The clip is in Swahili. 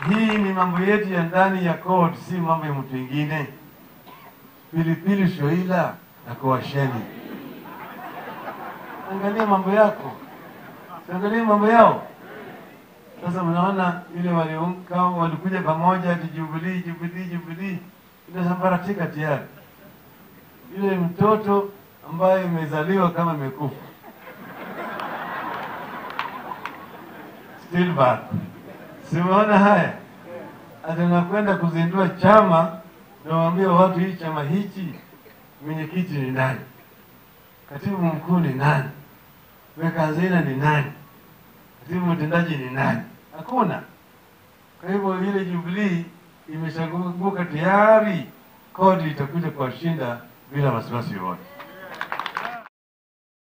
Hii ni mambo yetu ya ndani ya CORD, si mambo ya mtu mwingine. Pilipili shoila na kuwasheni, angalia mambo yako, siangalie mambo yao. Sasa mnaona ile waliunga walikuja pamoja ati Jubilee, Jubilee, Jubilee inasambaratika tayari. Ile mtoto ambaye imezaliwa kama imekufa stillbirth. Simeona haya, atanakwenda kuzindua chama, nawaambia watu hii chama hichi, mwenyekiti ni nani, katibu mkuu ni nani, weka hazina ni nani, katibu mtendaji ni nani? Hakuna. Kwa hivyo ile Jubilee imeshaguka tayari, kodi itakuja kuwashinda bila wasiwasi wote.